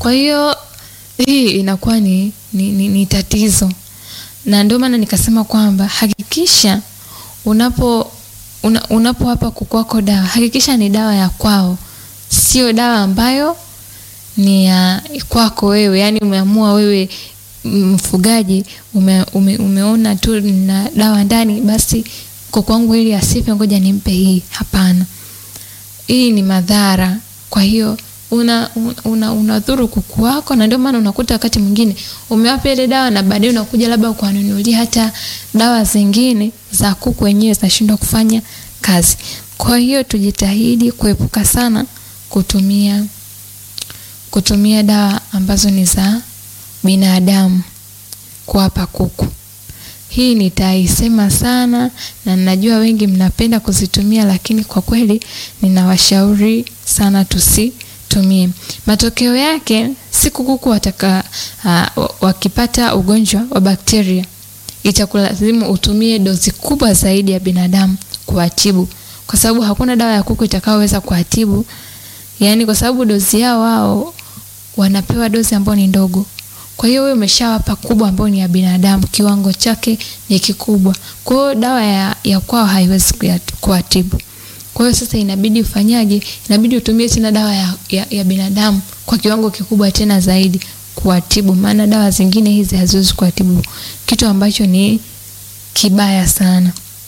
Kwa hiyo hii inakuwa ni, ni, ni, ni tatizo, na ndio maana nikasema kwamba hakikisha unapo una, unapowapa kuku wako dawa hakikisha ni dawa ya kwao, sio dawa ambayo ni ya kwako wewe. Yani umeamua wewe mfugaji ume, ume, umeona tu na dawa ndani, basi kuku wangu ili asife, ngoja nimpe hii. Hapana, hii ni madhara. Kwa hiyo una una unadhuru kuku wako, na ndio maana unakuta wakati mwingine umewapa ile dawa na baadaye unakuja labda ukawanunulia hata dawa zingine za kuku wenyewe zinashindwa kufanya kazi. Kwa hiyo tujitahidi kuepuka sana kutumia kutumia dawa ambazo ni za binadamu kuwapa kuku. Hii nitaisema sana na ninajua wengi mnapenda kuzitumia, lakini kwa kweli ninawashauri sana tusitumie. Matokeo yake siku kuku wataka uh, wakipata ugonjwa wa bakteria itakulazimu utumie dozi kubwa zaidi ya binadamu kuwatibu, kwa sababu hakuna dawa ya kuku itakayoweza kuwatibu, yaani kwa sababu dozi yao wao wanapewa dozi ambayo ni ndogo. Kwa hiyo wewe umeshawapa kubwa ambayo ni ya binadamu, kiwango chake ni kikubwa. Kwa hiyo dawa ya, ya kwao haiwezi kuwatibu. Kwa hiyo sasa inabidi ufanyaje? Inabidi utumie tena dawa ya, ya, ya binadamu kwa kiwango kikubwa tena zaidi kuwatibu, maana dawa zingine hizi haziwezi kuwatibu, kitu ambacho ni kibaya sana.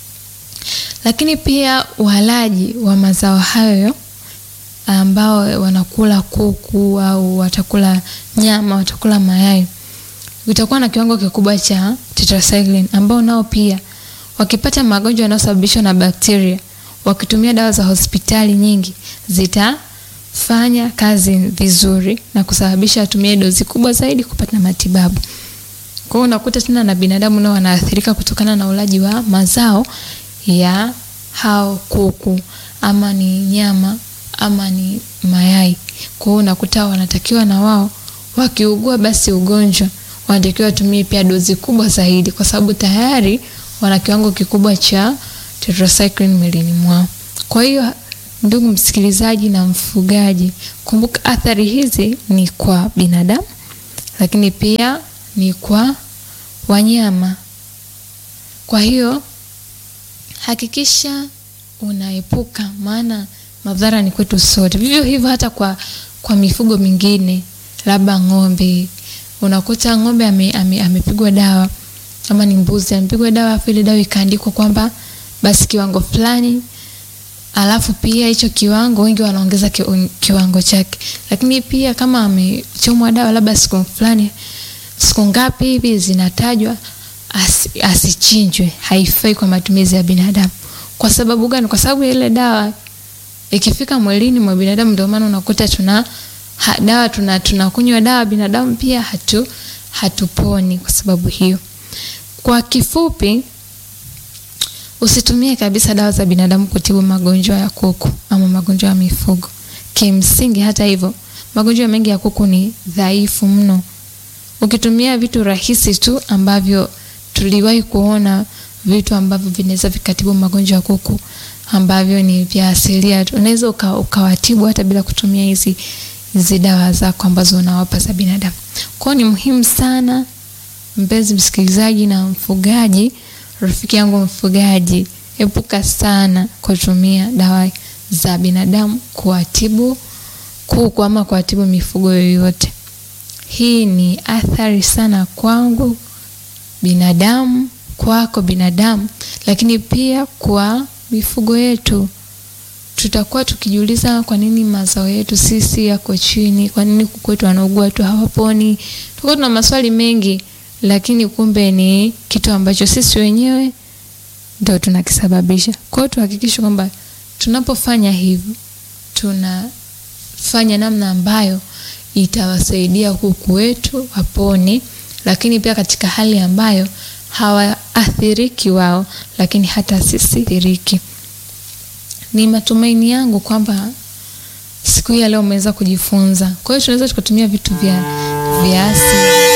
Lakini pia walaji wa mazao hayo ambao wanakula kuku au watakula nyama, watakula mayai, utakuwa na kiwango kikubwa cha tetracycline, ambao nao pia wakipata magonjwa yanayosababishwa na bakteria, wakitumia dawa za hospitali nyingi, zitafanya kazi vizuri na kusababisha atumie dozi kubwa zaidi kupata matibabu. Kwa hiyo unakuta tena na binadamu nao wanaathirika kutokana na ulaji wa mazao ya hao kuku, ama ni nyama ama ni mayai. Kwa hiyo unakuta wanatakiwa na wao wakiugua basi ugonjwa wanatakiwa watumie pia dozi kubwa zaidi, kwa sababu tayari wana kiwango kikubwa cha tetracycline mwilini mwao. Kwa hiyo ndugu msikilizaji na mfugaji, kumbuka athari hizi ni kwa binadamu, lakini pia ni kwa wanyama. Kwa hiyo hakikisha unaepuka, maana madhara ni kwetu sote. Vivyo hivyo hata kwa, kwa mifugo mingine, labda ng'ombe, unakuta ng'ombe amepigwa ame, ame dawa kama ni mbuzi amepigwa dawa, afu ile dawa ikaandikwa kwamba basi kiwango fulani, alafu pia hicho kiwango wengi wanaongeza ki, kiwango chake, lakini pia kama amechomwa dawa labda siku fulani, siku ngapi hivi zinatajwa as, asichinjwe, haifai kwa matumizi ya binadamu. Kwa sababu gani? Kwa sababu ile dawa ikifika mwilini mwa binadamu, ndio maana unakuta tuna ha, dawa tuna tunakunywa dawa binadamu pia hatu hatuponi kwa sababu hiyo. Kwa kifupi, usitumie kabisa dawa za binadamu kutibu magonjwa ya kuku ama magonjwa ya mifugo. Kimsingi, hata hivyo, magonjwa mengi ya kuku ni dhaifu mno. Ukitumia vitu rahisi tu ambavyo tuliwahi kuona vitu ambavyo vinaweza vikatibu magonjwa ya kuku ambavyo ni vya asilia, unaweza uka, ukawatibu hata bila kutumia hizi hizi dawa zako ambazo unawapa za binadamu. Kwa hiyo ni muhimu sana mpenzi msikilizaji na mfugaji, rafiki yangu mfugaji, epuka sana kutumia dawa za binadamu kuwatibu kuku ama kuwatibu mifugo yoyote. Hii ni athari sana kwangu binadamu, kwako binadamu, lakini pia kwa mifugo yetu. Tutakuwa tukijiuliza kwa nini mazao yetu sisi yako chini, kwa nini kuku wetu wanaugua tu hawaponi. Tutakuwa tuna maswali mengi, lakini kumbe ni kitu ambacho sisi wenyewe ndio tunakisababisha. Kwa hiyo tuhakikishe kwamba tunapofanya hivyo tunafanya namna ambayo itawasaidia kuku wetu wapone, lakini pia katika hali ambayo hawaathiriki wao, lakini hata sisi athiriki. Ni matumaini yangu kwamba siku hii ya leo umeweza kujifunza. Kwa hiyo tunaweza tukatumia vitu vya vya asili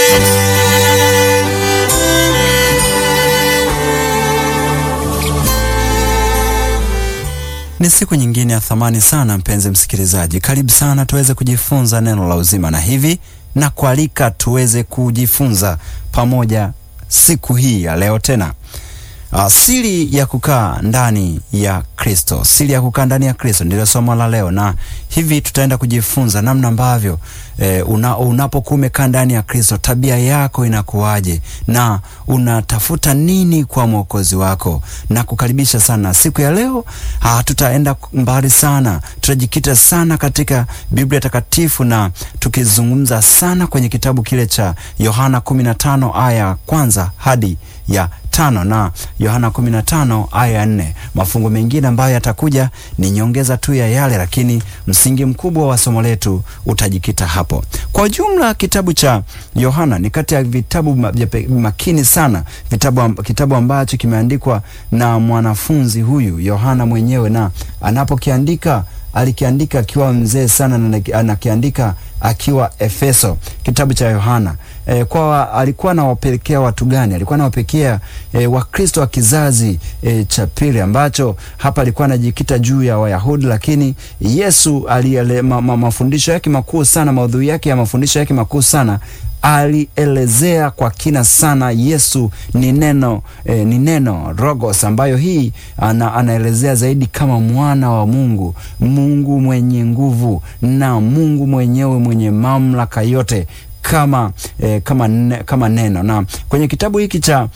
Ni siku nyingine ya thamani sana, mpenzi msikilizaji, karibu sana tuweze kujifunza neno la uzima, na hivi na kualika tuweze kujifunza pamoja siku hii ya leo tena. Uh, siri ya kukaa ndani ya Kristo, siri ya kukaa ndani ya Kristo ndilo somo la leo, na hivi tutaenda kujifunza namna ambavyo eh, una, unapokuwa umekaa ndani ya Kristo tabia yako inakuwaje na unatafuta nini kwa mwokozi wako. Na kukaribisha sana siku ya leo. Uh, tutaenda mbali sana, tutajikita sana katika Biblia Takatifu na tukizungumza sana kwenye kitabu kile cha Yohana 15 aya ya kwanza hadi ya tano na Yohana 15 aya ya nne. Mafungo mengine ambayo yatakuja ni nyongeza tu ya yale, lakini msingi mkubwa wa somo letu utajikita hapo. Kwa jumla, kitabu cha Yohana ni kati ya vitabu makini sana, vitabu, kitabu ambacho kimeandikwa na mwanafunzi huyu Yohana mwenyewe, na anapokiandika alikiandika akiwa mzee sana na anakiandika akiwa Efeso, kitabu cha Yohana. E, kwa alikuwa anawapelekea watu gani? Alikuwa anawapelekea e, Wakristo wa kizazi e, cha pili, ambacho hapa alikuwa anajikita juu ya Wayahudi, lakini Yesu aliele, ma, ma, mafundisho yake makuu sana, maudhui yake ya mafundisho yake makuu sana alielezea kwa kina sana. Yesu ni neno eh, ni neno Logos, ambayo hii ana, anaelezea zaidi kama mwana wa Mungu, Mungu mwenye nguvu na Mungu mwenyewe mwenye mamlaka yote kama, eh, kama, ne, kama neno. Na kwenye kitabu hiki cha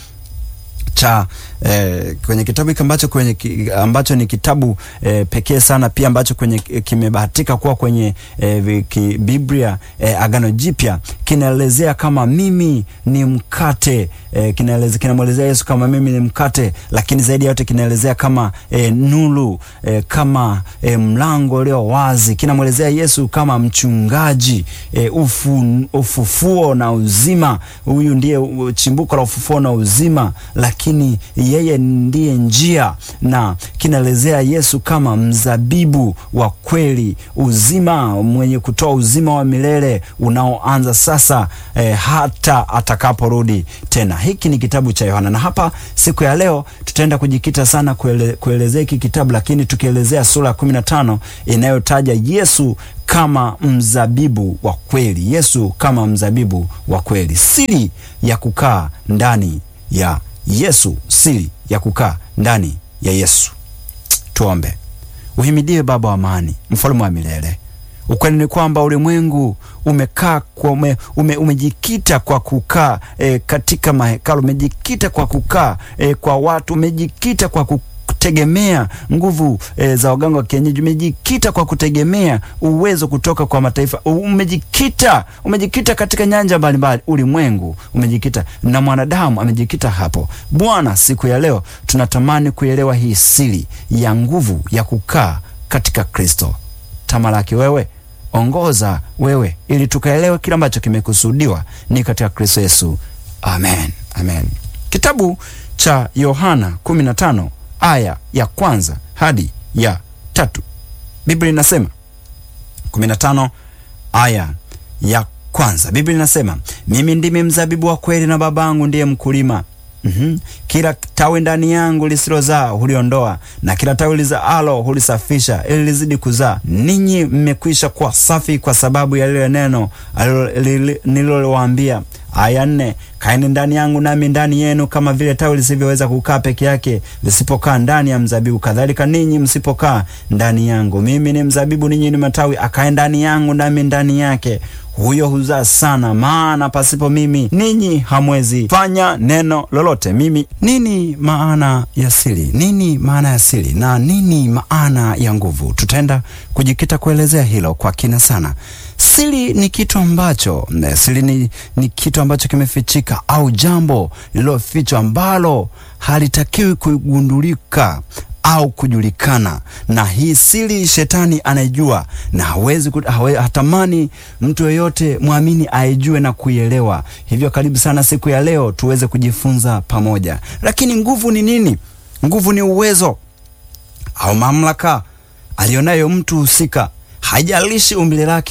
cha eh, kwenye kitabu hiki ambacho kwenye ambacho ni kitabu eh, pekee sana pia ambacho kwenye kimebahatika kuwa kwenye eh, ki, Biblia eh, Agano Jipya kinaelezea kama mimi ni mkate eh, kinaelezea kinamwelezea Yesu kama mimi ni mkate, lakini zaidi ya yote kinaelezea kama eh, nuru eh, kama eh, mlango ulio wazi, kinamwelezea Yesu kama mchungaji eh, ufu, ufufuo na uzima. Huyu ndiye chimbuko la ufufuo na uzima, lakini yeye ndiye njia, na kinaelezea Yesu kama mzabibu wa kweli, uzima mwenye kutoa uzima wa milele unaoanza sasa eh, hata atakaporudi tena. Hiki ni kitabu cha Yohana, na hapa siku ya leo tutaenda kujikita sana kuele, kuelezea hiki kitabu, lakini tukielezea sura ya kumi na tano inayotaja Yesu kama mzabibu wa kweli. Yesu kama mzabibu wa kweli, siri ya kukaa ndani ya Yesu, siri ya kukaa ndani ya Yesu. Tuombe. Uhimidiwe Baba wa amani, mfalme wa milele. Ukweli ni kwamba ulimwengu umekaa kwa ume, ume, umejikita kwa kukaa e, katika mahekalu, umejikita kwa kukaa e, kwa watu, umejikita kwa kutegemea nguvu e, za waganga wa kienyeji, umejikita kwa kutegemea uwezo kutoka kwa mataifa, umejikita umejikita katika nyanja mbalimbali. Ulimwengu umejikita na mwanadamu amejikita hapo. Bwana, siku ya leo tunatamani kuelewa hii siri ya nguvu ya kukaa katika Kristo. Tamalaki wewe ongoza wewe, ili tukaelewe kile ambacho kimekusudiwa ni katika Kristo Yesu. Amen, amen. Kitabu cha Yohana 15 aya ya kwanza hadi ya tatu, Biblia inasema 15 aya ya kwanza, Biblia inasema mimi ndimi mzabibu wa kweli na Babangu ndiye mkulima. Mm -hmm. Kila tawi ndani yangu lisilozaa huliondoa na kila tawi lizaalo hulisafisha ili lizidi kuzaa. Ninyi mmekwisha kuwa safi kwa sababu ya lile neno nililowaambia. Aya nne, kaeni ndani yangu nami ndani yenu, kama vile tawi lisivyoweza kukaa peke yake lisipokaa ndani ya mzabibu, kadhalika ninyi msipokaa ndani yangu. Mimi ni mzabibu, ninyi ni matawi. Akae ndani yangu nami ndani yake huyo huzaa sana, maana pasipo mimi ninyi hamwezi fanya neno lolote. Mimi nini maana ya siri? Nini maana ya siri na nini maana ya nguvu? Tutaenda kujikita kuelezea hilo kwa kina sana. Siri ni kitu ambacho siri ni, ni kitu ambacho kimefichika au jambo lililofichwa ambalo halitakiwi kugundulika au kujulikana. Na hii siri shetani anaijua na hawezi hawe, hatamani mtu yeyote mwamini aijue na kuielewa. Hivyo karibu sana siku ya leo tuweze kujifunza pamoja. Lakini nguvu ni nini? Nguvu ni uwezo au mamlaka alionayo mtu husika, haijalishi umbile lake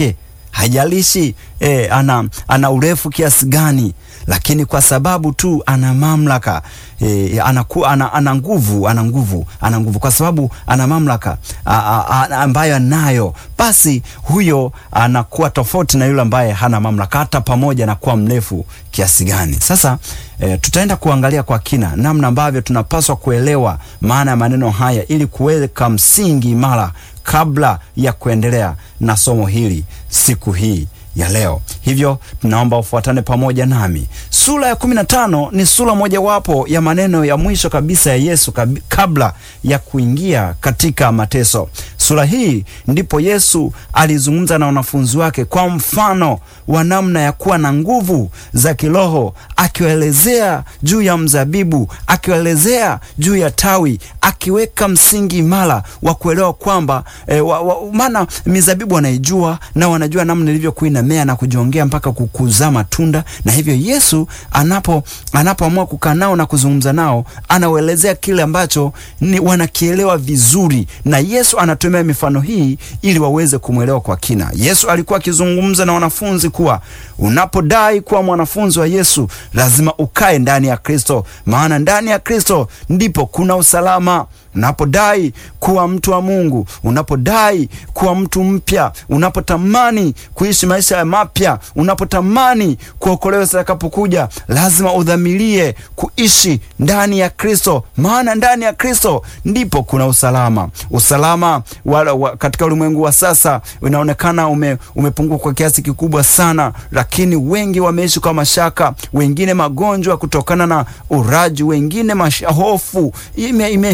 haijalishi eh, ana, ana urefu kiasi gani, lakini kwa sababu tu ana mamlaka eh, anaku, ana, ana nguvu ana nguvu ana nguvu, kwa sababu ana mamlaka a, a, a, ambayo anayo, basi huyo anakuwa tofauti na yule ambaye hana mamlaka, hata pamoja na kuwa mrefu kiasi gani. Sasa eh, tutaenda kuangalia kwa kina namna ambavyo tunapaswa kuelewa maana ya maneno haya ili kuweka msingi imara kabla ya kuendelea na somo hili siku hii ya leo. Hivyo tunaomba ufuatane pamoja nami. Sura ya kumi na tano ni sura mojawapo ya maneno ya mwisho kabisa ya Yesu kabi, kabla ya kuingia katika mateso. Sura hii ndipo Yesu alizungumza na wanafunzi wake kwa mfano wa namna ya kuwa na nguvu za kiroho, akiwaelezea juu ya mzabibu, akiwaelezea juu ya tawi, akiweka msingi imara wa kuelewa kwamba e, maana mizabibu wanaijua na wanajua namna ilivyokuwa inamea na kujiongea mpaka kukuzaa matunda, na hivyo Yesu anapo anapoamua kukaa nao na kuzungumza nao, anawaelezea kile ambacho ni wanakielewa vizuri, na Yesu anatumia mifano hii ili waweze kumwelewa kwa kina. Yesu alikuwa akizungumza na wanafunzi kuwa unapodai kuwa mwanafunzi wa Yesu lazima ukae ndani ya Kristo, maana ndani ya Kristo ndipo kuna usalama. Unapodai kuwa mtu wa Mungu, unapodai kuwa mtu mpya, unapotamani kuishi maisha ya mapya, unapotamani kuokolewa sitakapokuja, lazima udhamirie kuishi ndani ya Kristo, maana ndani ya Kristo ndipo kuna usalama. Usalama wa, wa, katika ulimwengu wa sasa unaonekana ume, umepungua kwa kiasi kikubwa sana, lakini wengi wameishi kwa mashaka, wengine magonjwa kutokana na uraji, wengine hofu ime, ime,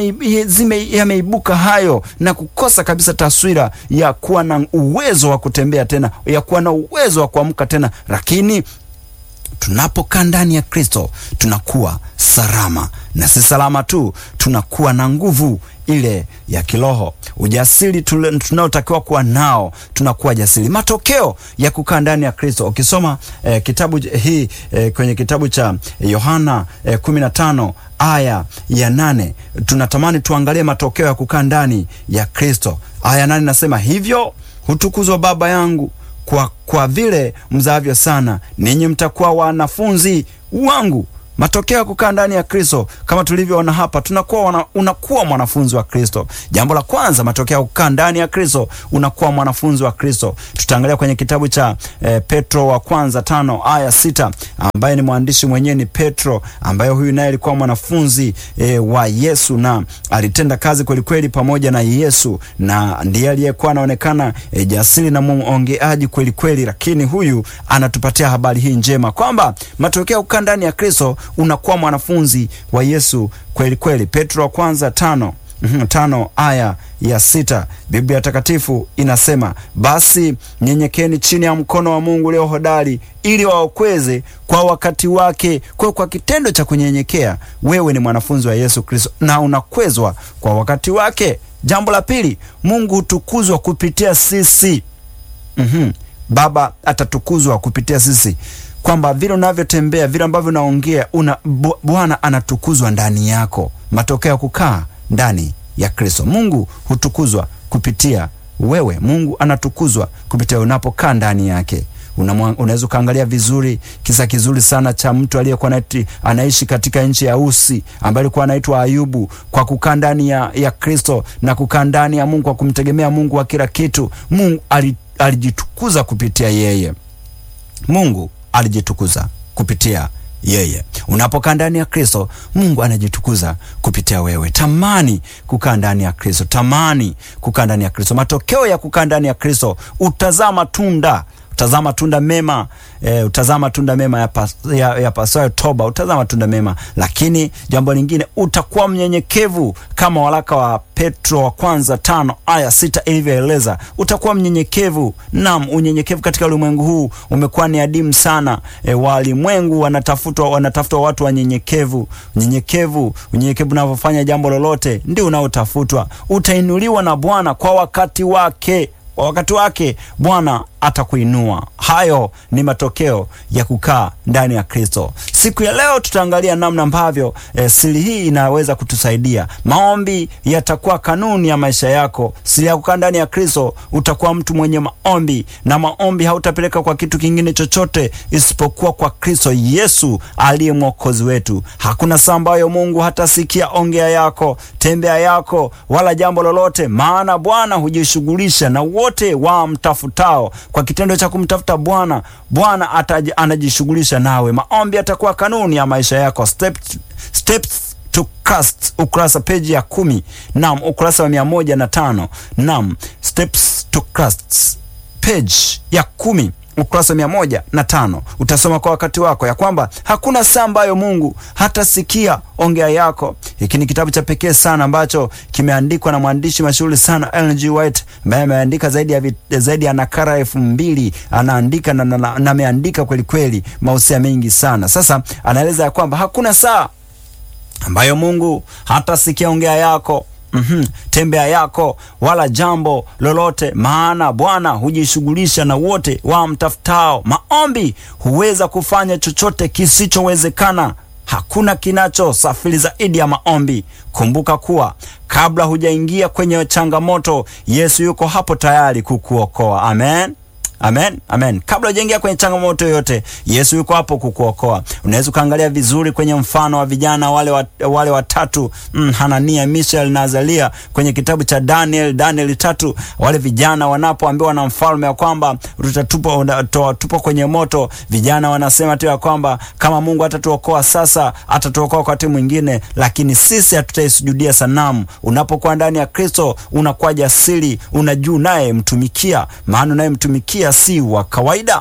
yameibuka hayo na kukosa kabisa taswira ya kuwa na uwezo wa kutembea tena, ya kuwa na uwezo wa kuamka tena, lakini tunapokaa ndani ya Kristo tunakuwa salama, na si salama tu, tunakuwa na nguvu ile ya kiroho, ujasiri tunaotakiwa kuwa nao, tunakuwa jasiri. Matokeo ya kukaa ndani ya Kristo, ukisoma eh, kitabu hii eh, kwenye kitabu cha Yohana eh, kumi na tano aya ya nane tunatamani tuangalie matokeo ya kukaa ndani ya Kristo. Aya ya nane nasema hivyo hutukuzwa Baba yangu kwa, kwa vile mzavyo sana, ninyi mtakuwa wanafunzi wangu. Matokeo ya kukaa ndani ya Kristo kama tulivyoona hapa, tunakuwa wana, unakuwa mwanafunzi wa Kristo. Jambo la kwanza, matokeo ya kukaa ndani ya Kristo, unakuwa mwanafunzi wa Kristo. Tutaangalia kwenye kitabu cha eh, Petro wa kwanza tano aya sita ambaye ni mwandishi mwenyewe ni Petro, ambaye huyu naye alikuwa mwanafunzi eh, wa Yesu na alitenda kazi kwelikweli pamoja na Yesu, na ndiye aliyekuwa anaonekana eh, jasiri na mwongeaji kwelikweli, lakini huyu anatupatia habari hii njema kwamba matokeo ya kukaa ndani ya Kristo unakuwa mwanafunzi wa Yesu kweli kweli. Petro wa kwanza tano tano aya ya sita Biblia Takatifu inasema basi nyenyekeni chini ya mkono wa Mungu ulio hodari, ili waokweze kwa wakati wake. Kwa kwa kitendo cha kunyenyekea, wewe ni mwanafunzi wa Yesu Kristo na unakwezwa kwa wakati wake. Jambo la pili, Mungu hutukuzwa kupitia sisi. mm-hmm. Baba atatukuzwa kupitia sisi kwamba vile unavyotembea vile ambavyo unaongea una Bwana anatukuzwa ndani yako. Matokeo ya kukaa ndani ya Kristo, Mungu hutukuzwa kupitia wewe. Mungu anatukuzwa kupitia unapokaa ndani yake. Unaweza ukaangalia vizuri kisa kizuri sana cha mtu aliyekuwa anaishi katika nchi ya Usi ambaye alikuwa anaitwa Ayubu. Kwa kukaa ndani ya, ya Kristo na kukaa ndani ya Mungu, kwa kumtegemea Mungu wa kila kitu, Mungu alijitukuza kupitia yeye. Mungu alijitukuza kupitia yeye. Unapokaa ndani ya Kristo, Mungu anajitukuza kupitia wewe. Tamani kukaa ndani ya Kristo, tamani kukaa ndani ya Kristo. Matokeo ya kukaa ndani ya Kristo, utazaa matunda utazaa matunda mema e, utazaa matunda mema ya, pas, ya, ya pasayo toba, utazaa matunda mema. Lakini jambo lingine, utakuwa mnyenyekevu kama waraka wa Petro wa kwanza tano aya sita ilivyoeleza. Utakuwa mnyenyekevu. Naam, unyenyekevu katika ulimwengu huu umekuwa ni adimu sana. E, walimwengu wanatafutwa, wanatafutwa watu wanyenyekevu. Unyenyekevu, unyenyekevu unavyofanya jambo lolote ndio unaotafutwa. Utainuliwa na Bwana kwa wakati wake kwa wakati wake Bwana atakuinua. Hayo ni matokeo ya kukaa ndani ya Kristo. Siku ya leo tutaangalia namna ambavyo e, siri hii inaweza kutusaidia. Maombi yatakuwa kanuni ya maisha yako. Siri ya kukaa ndani ya Kristo, utakuwa mtu mwenye maombi, na maombi hautapeleka kwa kitu kingine chochote isipokuwa kwa Kristo Yesu aliye mwokozi wetu. Hakuna saa ambayo Mungu hatasikia ongea yako, tembea yako, wala jambo lolote, maana Bwana hujishughulisha na wote wamtafutao. Kwa kitendo cha kumtafuta Bwana, Bwana anajishughulisha nawe. Maombi atakuwa kanuni ya maisha yako. Step, steps to Christ, ukurasa peji ya kumi. Naam, ukurasa wa mia moja na tano. Naam, steps to Christ page ya kumi ukurasa mia moja na tano utasoma kwa wakati wako ya kwamba hakuna saa ambayo Mungu hatasikia ongea yako. Hiki ni kitabu cha pekee sana ambacho kimeandikwa na mwandishi mashuhuri sana Ellen G. White ambaye ameandika zaidi ya, zaidi ya nakara elfu mbili anaandika na, na, na, na ameandika kweli kweli mausia mengi sana. Sasa anaeleza ya kwamba hakuna saa ambayo Mungu hatasikia ongea yako. Mm -hmm. Tembea yako wala jambo lolote, maana Bwana hujishughulisha na wote wamtafutao. Maombi huweza kufanya chochote kisichowezekana. Hakuna kinachosafiri zaidi ya maombi. Kumbuka kuwa kabla hujaingia kwenye changamoto, Yesu yuko hapo tayari kukuokoa. Amen. Amen, amen. Kabla hujaingia kwenye changamoto yoyote, Yesu yuko hapo kukuokoa. Unaweza ukaangalia vizuri kwenye mfano wa vijana wale wa, wale watatu mm, Hanania, Mishael na Azalia kwenye kitabu cha Daniel, Daniel tatu. Wale vijana wanapoambiwa na mfalme ya kwamba tutatupa tupa kwenye moto, vijana wanasema tu ya kwamba kama Mungu atatuokoa sasa, atatuokoa wakati mwingine, lakini sisi hatutaisujudia sanamu. Unapokuwa ndani ya Kristo unakuwa jasiri, unajua naye mtumikia, maana naye mtumikia si wa kawaida.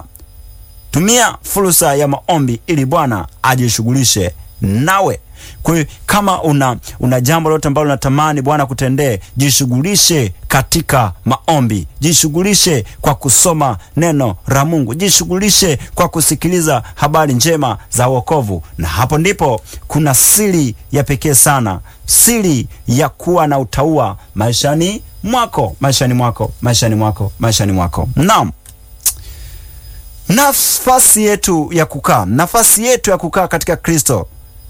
Tumia fursa ya maombi ili Bwana ajishughulishe nawe. Kwa hiyo kama una, una jambo lolote ambalo unatamani Bwana kutendee, jishughulishe katika maombi, jishughulishe kwa kusoma neno la Mungu, jishughulishe kwa kusikiliza habari njema za wokovu, na hapo ndipo kuna siri ya pekee sana, siri ya kuwa na utaua maishani mwako, maishani mwako, maishani mwako, maishani mwako. Naam. Nafasi yetu ya kukaa, nafasi yetu ya kukaa katika Kristo,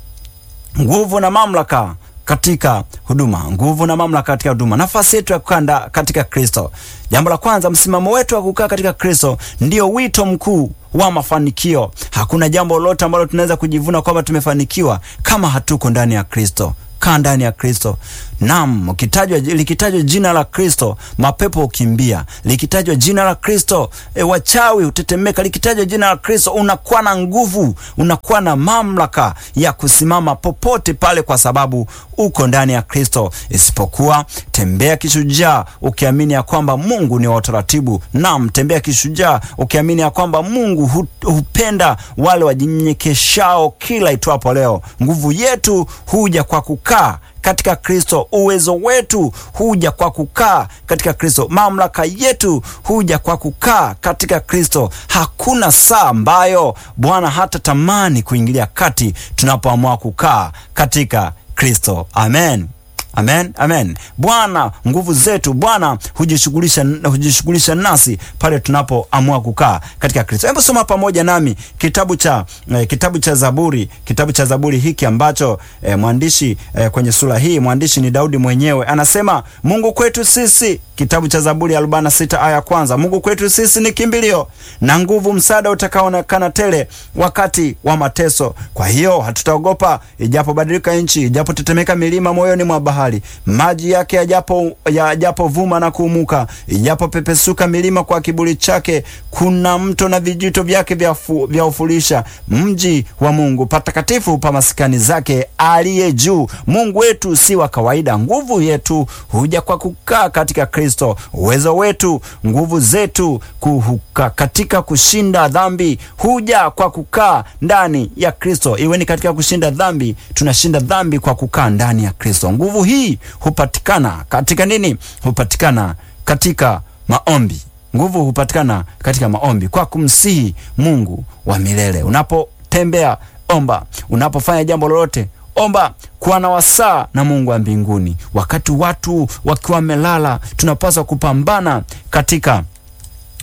nguvu na mamlaka katika huduma, nguvu na mamlaka katika huduma, nafasi yetu ya kukaa katika Kristo. Jambo la kwanza, msimamo wetu wa kukaa katika Kristo ndio wito mkuu wa mafanikio. Hakuna jambo lolote ambalo tunaweza kujivuna kwamba tumefanikiwa kama hatuko ndani ya Kristo. Kaa ndani ya Kristo. Naam, ukitajwa likitajwa jina la Kristo mapepo hukimbia. Likitajwa jina la Kristo e, wachawi hutetemeka. Likitajwa jina la Kristo unakuwa na nguvu, unakuwa na mamlaka ya kusimama popote pale, kwa sababu uko ndani ya Kristo. Isipokuwa tembea kishujaa, ukiamini ya kwamba Mungu ni wa utaratibu. Naam, tembea kishujaa, ukiamini ya kwamba Mungu hu, hupenda wale wajinyenyekeshao kila itwapo leo. Nguvu yetu huja kwa kukaa katika Kristo. Uwezo wetu huja kwa kukaa katika Kristo. Mamlaka yetu huja kwa kukaa katika Kristo. Hakuna saa ambayo Bwana hata tamani kuingilia kati tunapoamua kukaa katika Kristo. Amen. Amen, amen. Bwana nguvu zetu, Bwana hujishughulisha hujishughulisha nasi pale tunapoamua kukaa katika Kristo. Hebu soma pamoja nami kitabu cha eh, kitabu cha Zaburi, kitabu cha Zaburi hiki ambacho eh, mwandishi eh, kwenye sura hii mwandishi ni Daudi mwenyewe anasema, Mungu kwetu sisi, kitabu cha Zaburi 46 aya kwanza, Mungu kwetu sisi ni kimbilio na nguvu, msaada utakaoonekana tele wakati wa mateso. Kwa hiyo hatutaogopa, ijapobadilika nchi, ijapotetemeka milima moyoni mwa bahari maji yake yajapo yajapovuma na kuumuka, ijapopepesuka milima kwa kiburi chake, kuna mto na vijito vyake vya ufulisha. Mji wa Mungu patakatifu pa maskani zake aliye juu. Mungu wetu si wa kawaida. Nguvu yetu huja kwa kukaa katika Kristo. Uwezo wetu, nguvu zetu kuhuka katika kushinda dhambi huja kwa kukaa ndani ya Kristo. Iwe ni katika kushinda dhambi, tunashinda dhambi kwa kukaa ndani ya Kristo. Nguvu hii hupatikana katika nini? Hupatikana katika maombi. Nguvu hupatikana katika maombi, kwa kumsihi Mungu wa milele. Unapotembea omba, unapofanya jambo lolote omba, kuwa na wasaa na Mungu wa mbinguni. Wakati watu wakiwa wamelala, tunapaswa kupambana katika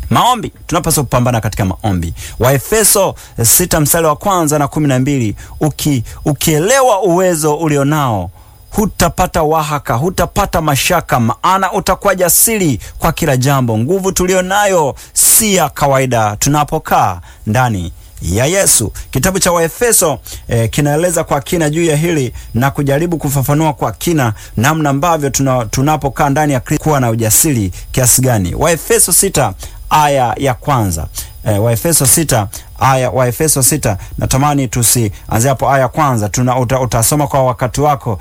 Maombi, tunapaswa kupambana katika maombi. Waefeso sita mstari wa kwanza na kumi na mbili uki, ukielewa uwezo ulionao hutapata wahaka, hutapata mashaka, maana utakuwa jasiri kwa kila jambo. Nguvu tulionayo si ya kawaida tunapokaa ndani ya Yesu. Kitabu cha Waefeso eh, kinaeleza kwa kina juu ya hili na kujaribu kufafanua kwa kina namna ambavyo tuna, tunapokaa ndani ya Kristo kuwa na ujasiri kiasi gani. Waefeso sita aya ya kwanza eh, Waefeso sita aya Waefeso sita natamani tusianzia hapo aya ya kwanza tuna, uta, utasoma kwa wakati wako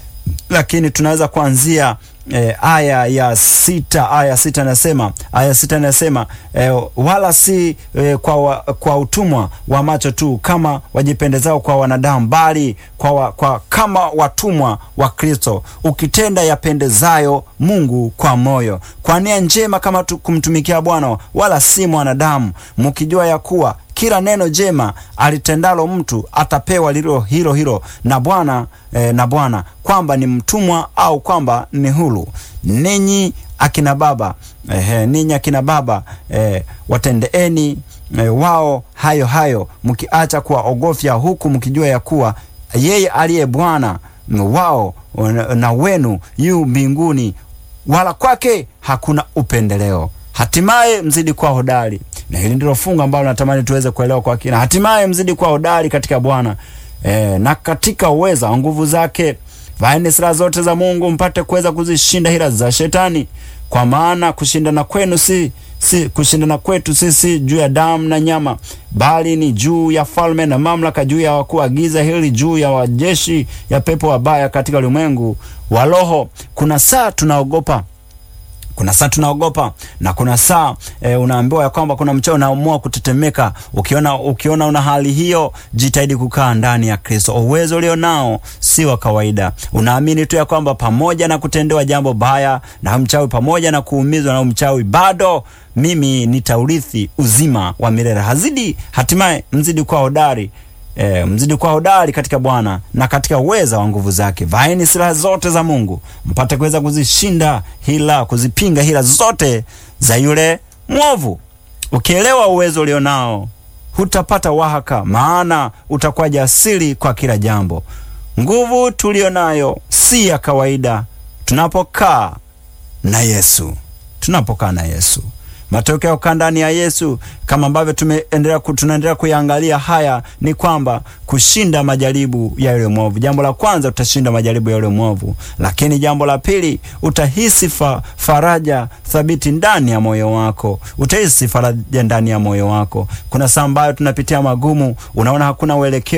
lakini tunaweza kuanzia e, aya ya sita. Aya sita inasema aya sita inasema e, wala si e, kwa, wa, kwa utumwa wa macho tu kama wajipendezao kwa wanadamu, bali kwa, wa, kwa kama watumwa wa Kristo, ukitenda yapendezayo Mungu kwa moyo, kwa nia njema, kama tu, kumtumikia Bwana wala si mwanadamu, mkijua ya kuwa kila neno jema alitendalo mtu atapewa lilo hilo hilo na Bwana eh, na Bwana kwamba ni mtumwa au kwamba ni huru. Ninyi akina baba eh, ninyi akina baba eh, watendeeni eh, wao hayo hayo, mkiacha kuwaogofya, huku mkijua ya kuwa yeye aliye Bwana wao na wenu yu mbinguni, wala kwake hakuna upendeleo. Hatimaye mzidi kuwa hodari na hili ndilo fungu ambalo natamani tuweze kuelewa kwa kina. Hatimaye mzidi kuwa hodari katika Bwana e, na katika uweza wa nguvu zake. Vaeni silaha zote za Mungu mpate kuweza kuzishinda hila za Shetani, kwa maana kushindana kwenu si si kushindana kwetu sisi juu ya damu na nyama, bali ni juu ya falme na mamlaka, juu ya wakuu wa giza hili, juu ya wajeshi ya pepo wabaya katika ulimwengu wa roho. Kuna saa tunaogopa kuna saa tunaogopa na kuna saa e, unaambiwa ya kwamba kuna mchao unaamua kutetemeka. Ukiona, ukiona una hali hiyo, jitahidi kukaa ndani ya Kristo. Uwezo ulio nao si wa kawaida. Unaamini tu ya kwamba pamoja na kutendewa jambo baya na mchawi, pamoja na kuumizwa na mchawi, bado mimi nitaurithi uzima wa milele. Hazidi hatimaye mzidi kuwa hodari E, mzidi kuwa hodari katika Bwana na katika uweza wa nguvu zake. Vaeni silaha zote za Mungu mpate kuweza kuzishinda hila, kuzipinga hila zote za yule mwovu. Ukielewa uwezo ulionao, hutapata wahaka, maana utakuwa jasiri kwa kila jambo. Nguvu tulionayo si ya kawaida tunapokaa na Yesu, tunapokaa na Yesu matokeo ya kukaa ndani ya Yesu kama ambavyo tumeendelea tunaendelea kuyaangalia haya ni kwamba kushinda majaribu ya yule mwovu. Jambo la kwanza utashinda majaribu ya yule mwovu, lakini jambo la pili utahisi fa, faraja thabiti ndani ya moyo wako. Utahisi faraja ndani ya moyo wako. Kuna saa ambayo tunapitia magumu, unaona hakuna uelekeo